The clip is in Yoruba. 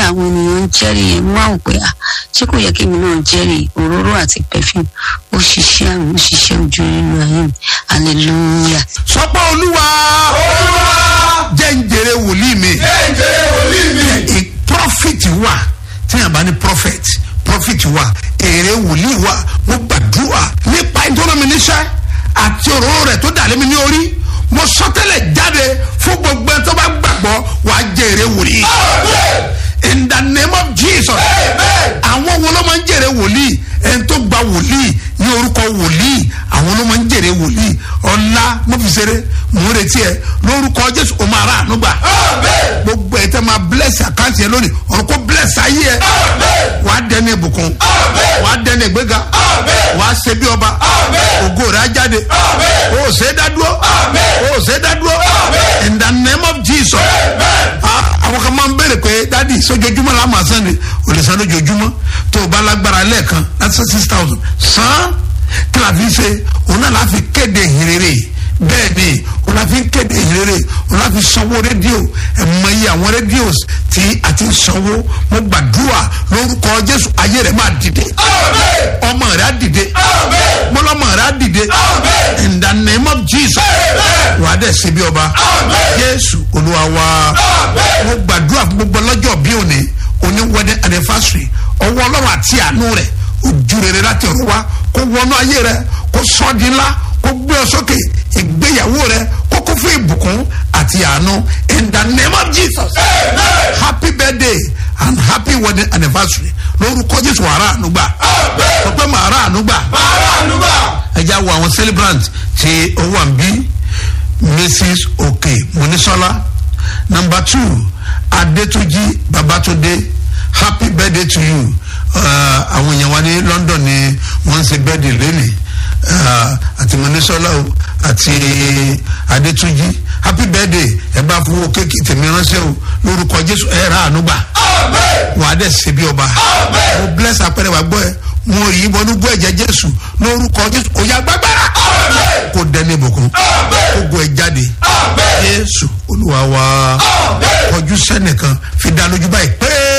àwọn ènìyàn ń jẹ́rìí yẹn wá ò pé à ṣé kò yẹ kí èmi náà jẹ́rìí òróró àti perfume ó ṣiṣẹ́ àrùn ó ṣiṣẹ́ ojú nínú ayé mi hallelujah. sọ pé olúwa jẹ́ ń jèrè wòlíì mi ì- prophet wà tíyàn bá ní prophet prophet wà èrè wòlíì wà mo gbàdúrà nípa ìtọ́nà mi níṣẹ́ àti òróró rẹ̀ tó dàlẹ́ mi ní orí mo sọtẹ́lẹ̀ jáde fún gbogbo ẹni tó bá gbàgbọ́ wà á jẹ èrè wòlíì in the name of jesus àwọn wo ló máa ń jèrè wòlíì ẹni tó gba wòlíì ní orúkọ wòlíì àwọn ló máa ń jèrè wòlíì ọ̀la mo fi ṣeré mò ń retí ẹ lórúkọ jésù o máa rà àánú gbà gbogbo ẹ tẹ máa bless àkáǹtì ẹ lónìí ọ̀run kó bless ayé ẹ wà á dẹni ìbùkún wà á dẹni ìgbéga wà á ṣe bí ọba ògo rẹ á jáde o ò ṣe é dádúró o ò ṣe é dádúró in the name of jesus Ah, àwọn kan máa ń béèrè pé dádì sójoojúmọ́ la máa san ni o lè san lójoojúmọ́ tó o bá lágbára lẹ́ẹ̀kan láti san six thousand san kí la fi ṣe òun náà la fi kéde ìhìnrere bẹ́ẹ̀ ni òun la fi kéde ìhìnrere òun la fi sanwó rédíò ẹ̀mọ iye àwọn rédíò tí a ti sanwó mo gbàdúrà lórúkọ jésù ayé rẹ̀ máa dìde ọmọ rẹ̀ á dìde mọlọmọ rẹ̀ á dìde in the name of jesus wàá dẹ̀ ṣe bí ọba jésù olúwa wa mo gbàdúrà fún gbogbo ọlọ́jọ́ bí òní òní wedding anniversary ọwọ́ ọlọ́run àti àánú rẹ̀ ojú rere láti ọ̀run wá kó wọnú ayé rẹ kó sọ ọ́ di ńlá kó gbé ọ sókè ìgbéyàwó rẹ kó kó fún ìbùkún àti àánú in the name of jesus happy birthday and happy wedding anniversary lórúkọ jésù wàrà ànúgbà sọ pé màrà ànúgbà ẹ já wo àwọn celebrant tí ó wà ń bí mrs oke monisola number two adetunji babatunde happy birthday to you uh, àwọn èèyàn wa ní london ni wọ́n ń ṣe birthday lẹ́nìí uh, àti monisola o àti adetunji happy birthday ẹ bá fowó kéèkì tèmi ránṣẹ́ o lórúkọ jésù ẹ rà àánú gbà wàá dẹ̀ ṣe bí ọba mo bless apẹ̀rẹ̀ wà gbọ́ ẹ mo rí bọnú gbọ́ ẹ̀jẹ̀ jésù lórúkọ jésù kò yá gbàgbára kò dẹ́ni ìbùkún kò gbọ́ ẹ jáde jésù olúwa wa kọjú sẹ́nìkan fi dá lójú báyìí pé.